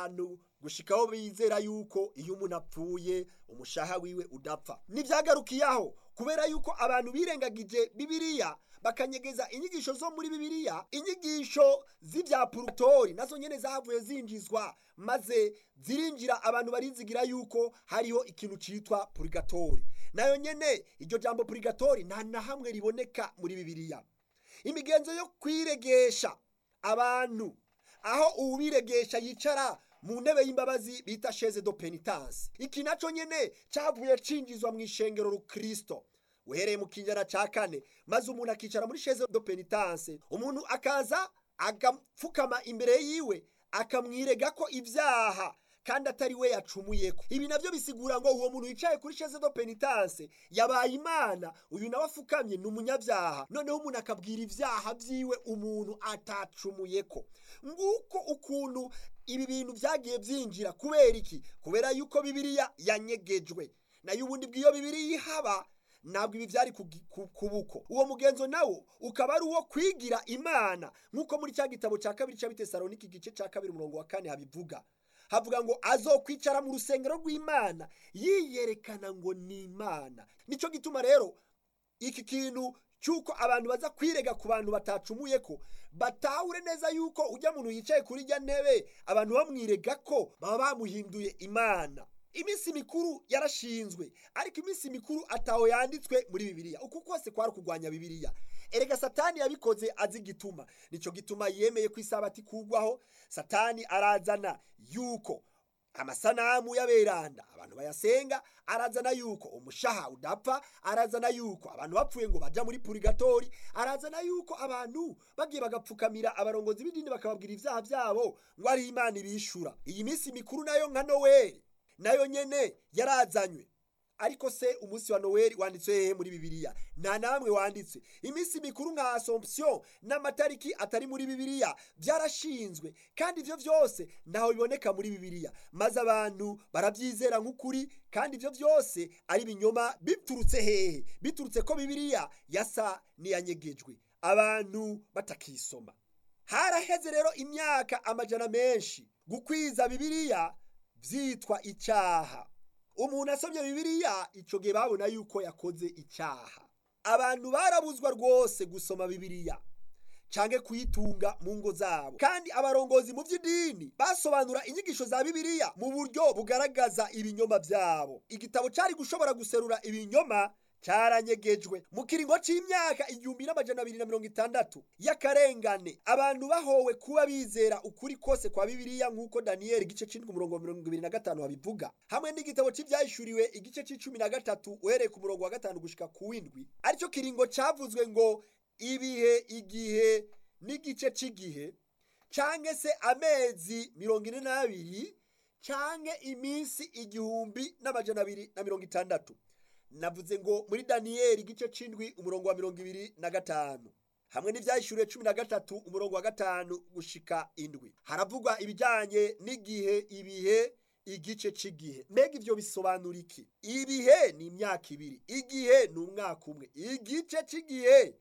abantu gushikaho bizera yuko iyo umuntu apfuye umushaha wiwe udapfa ntibyagarukiye aho kubera yuko abantu birengagije bibiliya bakanyegeza inyigisho zo muri bibiliya inyigisho z'ibya purutori nazo nyene zahavuye zinjizwa maze zirinjira abantu barizigira yuko hariho ikintu citwa purigatori nayo nyene iryo jambo purigatori nta na hamwe riboneka muri bibiliya imigenzo yo kwiregesha abantu aho uwiregesha yicara mu ntebe y'imbabazi bita sheze do penitence iki naco nyene cavuye cinjizwa mu ishengero rukristo uhereye mu kinjana ca kane maze umuntu akicara muri sheze do penitence umuntu akaza agapfukama imbere yiwe akamwirega ko ibyaha kandi atari we yacumuyeko ibi navyo bisigura ngo uwo muntu yicaye kuri sheze do penitence yabaye imana uyu nawe afukamye ni umunyabyaha noneho umuntu akabwira ibyaha vyiwe umuntu atacumuyeko nguko ukuntu ibi bintu vyagiye vyinjira kubera iki kubera yuko bibiliya yanyegejwe nayo ubundi bw'iyo bibiliya ihaba ntabwo ibi byari kubuko uwo mugenzo nawo ukaba ari uwo kwigira imana nk'uko muri cya gitabo cya kabiri cya bitesaloniki igice cya kabiri umurongo wa kane habivuga havuga ngo azokwicara mu rusengero rw'imana yiyerekana ngo ni imana nicyo gituma rero iki kintu cy'uko abantu baza kwirega ku bantu batacumuye ko batahure neza yuko ujya muntu yicaye kuri ijya ntebe abantu bamwirega ko baba bamuhinduye imana iminsi mikuru yarashinzwe ariko iminsi mikuru ataho yanditswe muri bibiliya uku kose kwari kurwanya bibiliya erega satani yabikoze azi igituma nicyo gituma yemeye ko isabati kugwaho satani arazana yuko amasanamu y'aberanda abantu bayasenga arazana yuko umushaha udapfa arazana yuko abantu bapfuye ngo baja muri purigatori arazana yuko abantu bagiye bagapfukamira abarongozi b'idini bakababwira ibyaha byabo ngo ari imana ibishura iyi minsi mikuru nayo nka noweli nayo nyene yarazanywe ariko se umunsi wa noweli wanditswe hehe muri bibiliya nta namwe wanditswe iminsi mikuru nka assomption n'amatariki atari muri bibiliya byarashinzwe kandi ivyo vyose ntaho biboneka muri bibiliya maze abantu baravyizera nk'ukuri kandi ivyo vyose ari binyoma biturutse hehe biturutse ko bibiliya yasa niyanyegejwe abantu batakisoma haraheze rero imyaka amajana menshi gukwiza bibiliya vyitwa icyaha umuntu asomye bibiliya icyo gihe babona yuko yakoze icyaha abantu barabuzwa rwose gusoma bibiliya canke kuyitunga mu ngo zabo kandi abarongozi mu by'idini basobanura inyigisho za bibiliya mu buryo bugaragaza ibinyoma byabo igitabo cyari gushobora guserura ibinyoma cyaranyegejwe mu kiringo c'imyaka igihumbi n'amajana abiri na mirongo itandatu y'akarengane abantu bahowe kuba bizera ukuri kose kwa bibiliya nk'uko daniyeli igice c'indwi umurongo wa mirongo ibiri na gatanu babivuga hamwe n'igitabo c'ivyahishuriwe igice c'icumi na gatatu uhereye ku murongo wa gatanu gushika ku w'indwi aricyo kiringo cavuzwe ngo ibihe igihe n'igice c'igihe canke se amezi mirongo ine n'abiri canke iminsi igihumbi n'amajana abiri na mirongo itandatu navuze ngo muri daniyeli igice c'indwi umurongo wa mirongo ibiri na gatanu hamwe n'ivyahishuriwe cumi na gatatu umurongo wa gatanu gushika indwi haravugwa ibijanye n'igihe ibihe igice c'igihe mbega ivyo bisobanura iki ibihe ni imyaka ibiri igihe ni umwaka umwe igice c'igihe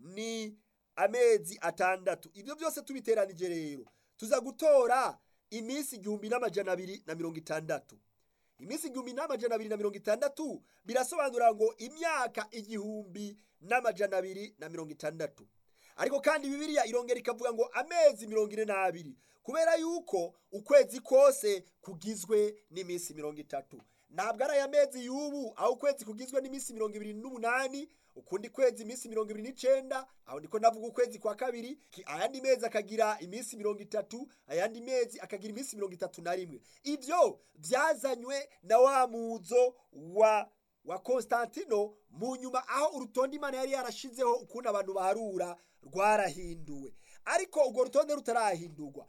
ni amezi atandatu ivyo byose tubiteranije rero tuza gutora iminsi igihumbi n'amajana abiri na mirongo itandatu iminsi igihumbi n'amajana abiri na mirongo itandatu birasobanura ngo imyaka igihumbi n'amajana abiri na mirongo itandatu ariko kandi bibiliya irongera ikavuga ngo amezi mirongo ine n'abiri kubera yuko ukwezi kose kugizwe n'iminsi mirongo itatu ntabwo ari aya mezi y'ubu aho ukwezi kugizwe n'iminsi mirongo ibiri n'umunani ukundi kwezi iminsi mirongo ibiri n'icenda aho ndiko ndavuga ukwezi kwa kabiri ayandi mezi akagira iminsi mirongo itatu ayandi mezi akagira iminsi mirongo itatu na rimwe ivyo vyazanywe na wa muzo wa wa Konstantino mu nyuma aho urutonde imana yari yarashizeho ukuntu abantu baharura rwarahinduwe ariko urwo rutonde rutarahindurwa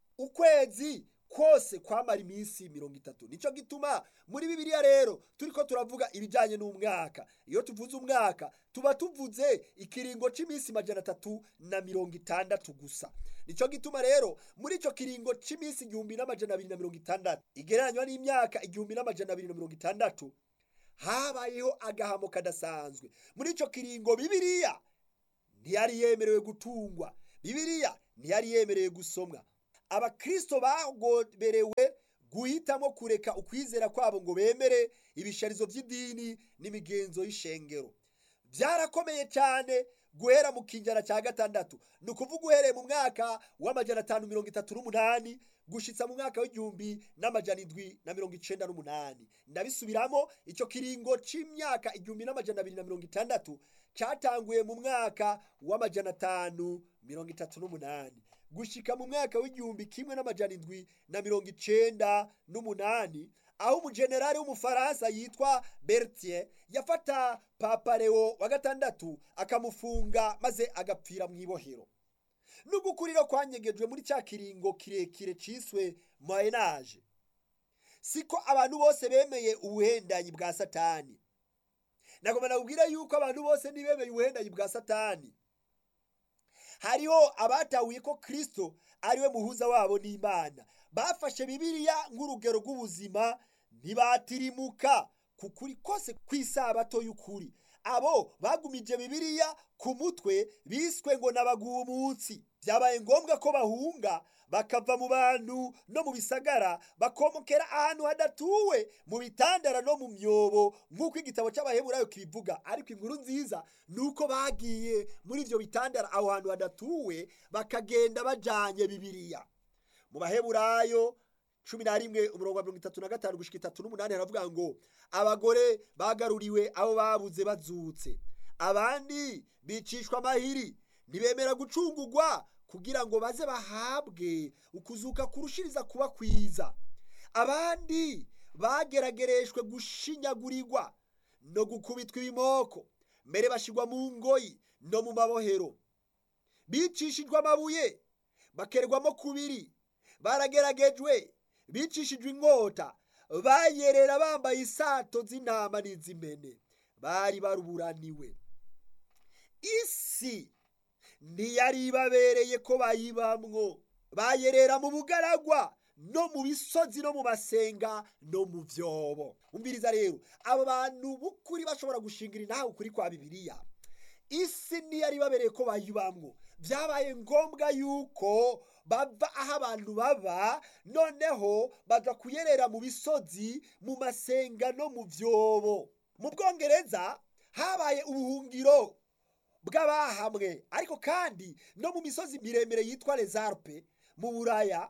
ukwezi kose kwamara iminsi mirongo itatu nicyo gituma muri bibiliya rero turiko turavuga ibijyanye n'umwaka iyo tuvuze umwaka tuba tuvuze ikiringo cy'iminsi majana atatu na mirongo itandatu gusa nicyo gituma rero muri icyo kiringo cy'iminsi igihumbi n'amajana abiri na mirongo itandatu igereranywa n'imyaka igihumbi n'amajana abiri na mirongo itandatu habayeho agahamo kadasanzwe muri icyo kiringo bibiliya ntiyari yemerewe gutungwa bibiliya ntiyari yemerewe gusomwa abakristo bagoberewe guhitamo kureka ukwizera kwabo ngo bemere ibisharizo by'idini n'imigenzo y'ishengero byarakomeye cyane guhera mu kinjana cya gatandatu ni ukuvuga uhereye mu mwaka w'amajana atanu mirongo itatu n'umunani gushitsa mu mwaka w'igihumbi n'amajana indwi na mirongo icenda n'umunani ndabisubiramo icyo kiringo c'imyaka igihumbi n'amajana abiri na mirongo itandatu catanguye mu mwaka w'amajana atanu mirongo itatu n'umunani gushika mu mwaka w'igihumbi kimwe n'amajana indwi na mirongo icenda n'umunani aho umujenerali w'umufaransa yitwa bertier yafata papa leo wa gatandatu akamufunga maze agapfira mu ibohero n'ugukuriro kwanyegejwe muri cya kiringo kirekire ciswe moyenage siko abantu bose bemeye ubuhendanyi bwa satani nagomba nakubwira yuko abantu bose ntibemeye ubuhendanyi bwa satani hariho abatahuye ko kristo ariwe muhuza wabo n'imana bafashe bibiliya nk'urugero rw'ubuzima ntibatirimuka ku kuri kose kw'isabato y'ukuri abo bagumije bibiliya ku mutwe biswe ngo n'abagumutsi byabaye ngombwa ko bahunga bakava mu bantu no mu bisagara bakomokera ahantu hadatuwe mu bitandara no mu myobo nk'uko igitabo cy'abaheburayo kibivuga ariko inkuru nziza ni uko bagiye muri ibyo bitandara aho hantu hadatuwe bakagenda bajanye bibiliya mu baheburayo cumi na rimwe umurongo wa mirongo itatu na gatanu gushika itatu n'umunani haravuga ngo abagore bagaruriwe abo babuze bazutse abandi bicishwa amahiri ntibemera gucungugwa kugira ngo baze bahabwe ukuzuka kurushiriza kuba kwiza abandi bageragereshwe gushinyagurirwa no gukubitwa ibimoko mbere bashirwa mu ngoyi no mu mabohero bicishijwe amabuye bakerwamo kubiri barageragejwe bicishijwe inkota bayerera bambaye isato z'intama n'iz'imene bari baruburaniwe isi ntiyari ibabereye ko bayibamwo bayerera mu bugaragwa no mu bisozi no mu masenga no mu vyobo umviriza rero abo bantu b'ukuri bashobora gushingira intahe ukuri kwa bibiliya isi ntiyari ibabereye ko bayibamwo byabaye ngombwa yuko bava aho abantu baba noneho baza kuyerera mu bisozi mu masenga no mu vyobo mu bwongereza habaye ubuhungiro bw'abahamwe ariko kandi no mu misozi miremire yitwa rezarpe mu buraya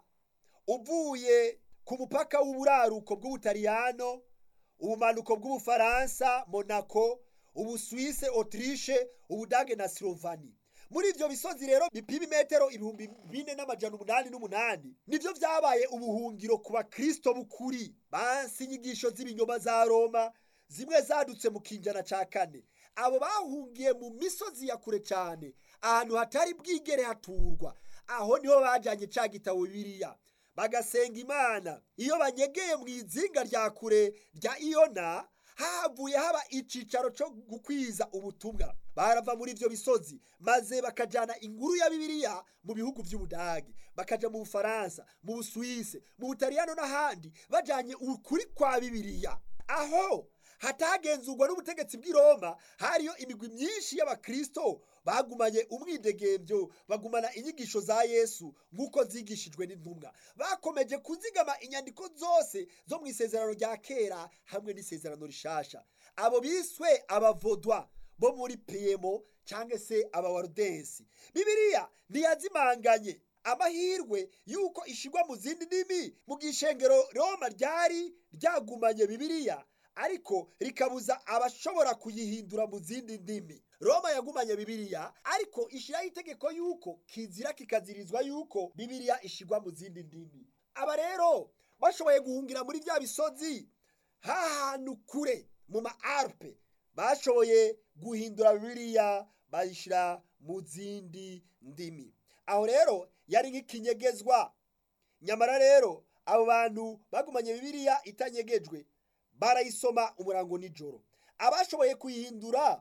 uvuye ku mupaka w'uburaruko bw'ubutaliyano ubumanuko bw'ubufaransa monaco ubuswise autriche ubudage na slovani muri ivyo bisozi rero bipima imetero ibihumbi bine n'amajana umunani n'umunani nivyo vyabaye ubuhungiro ku bakristo b'ukuri bansi inyigisho z'ibinyoma za roma zimwe zadutse mu kinjana ca kane abo bahungiye mu misozi ya kure cyane ahantu hatari bwigere haturwa aho niho bajanye ca gitabo bibiliya bagasenga imana iyo banyegeye mu izinga rya kure rya iyona havuye haba icicaro cyo gukwiza ubutumwa barava muri ivyo bisozi maze bakajana inkuru ya bibiliya mu bihugu vy'ubudagi bakaja mu bufaransa mu buswise mu butaliyano n'ahandi bajanye ukuri kwa bibiliya aho hatagenzurwa n'ubutegetsi bw'i roma hariyo imigwi myinshi y'abakristo bagumanye umwidegemvyo bagumana inyigisho za yesu nk'uko zigishijwe n'intumwa bakomeje kuzigama inyandiko zose zo mu isezerano rya kera hamwe n'isezerano rishasha abo biswe abavodwa bo muri piyemo cyangwa se abawarudensi bibiliya ntiyazimanganye amahirwe yuko ishigwa mu zindi ndimi mu gishengero roma ryari ryagumanye bibiliya ariko rikabuza abashobora kuyihindura mu zindi ndimi roma yagumanye bibiliya ariko ishyiraho itegeko yuko kizira kikazirizwa yuko bibiliya ishigwa mu zindi ndimi aba rero bashoboye guhungira muri bya bisozi hahantu kure mu ma alpe bashoboye guhindura bibiliya bayishyira mu zindi ndimi aho rero yari nk'ikinyegezwa nyamara rero abo bantu bagumanye bibiliya itanyegejwe barayisoma umurango nijoro abashoboye kuyihindura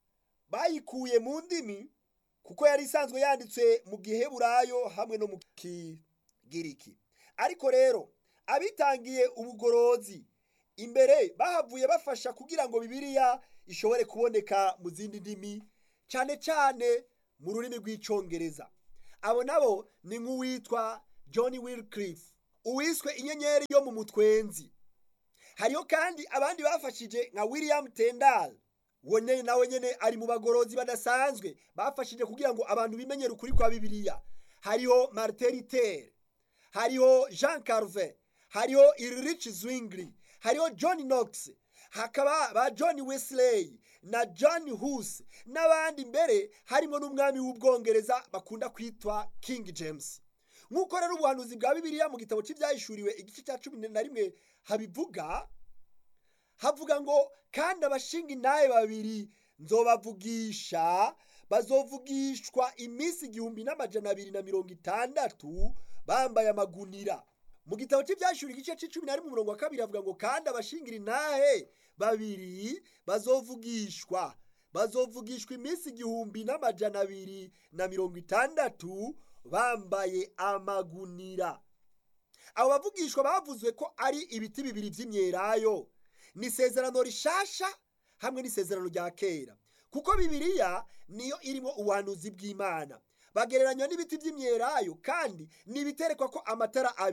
bayikuye mu ndimi kuko yari isanzwe yanditswe mu giheburayo hamwe no mu kigiriki ariko rero abitangiye ubugorozi imbere bahavuye bafasha kugira ngo bibiliya ishobore kuboneka mu zindi ndimi cyane cyane mu rurimi rw'icyongereza abo nabo ni nk'uwitwa john wilcliffe uwiswe inyenyeri yo mu mutwenzi hariho kandi abandi bafashije nka william tendal uwo nyene nawe nyene ari mu bagorozi badasanzwe bafashije kugira ngo abantu bimenyere ukuri kwa bibiliya hariho martin luther hariho jean carvin hariho ulrich zwingli hariho john knox hakaba ba john wesley na john hus n'abandi mbere harimo n'umwami w'ubwongereza bakunda kwitwa king james nk'uko rero ubuhanuzi bwa bibiliya mu gitabo cy'ibyahishuriwe igice cya cumi na rimwe habivuga havuga ngo kandi abashinga intahe babiri nzobavugisha bazovugishwa iminsi igihumbi n'amajana abiri na mirongo itandatu bambaye amagunira mu gitabo cy'ibyashuri igice cy'icumi na rimwe umurongo wa kabiri avuga ngo kandi abashingira intahe babiri bazovugishwa bazovugishwa iminsi igihumbi n'amajana abiri na mirongo itandatu bambaye amagunira abo bavugishwa bavuzwe ko ari ibiti bibiri by'imyelayo ni isezerano rishasha hamwe n'isezerano rya kera kuko bibiliya niyo irimo ubuhanuzi bw'imana bagereranywa n'ibiti by'imyelayo kandi ni ibiterekwa ko amatara abiri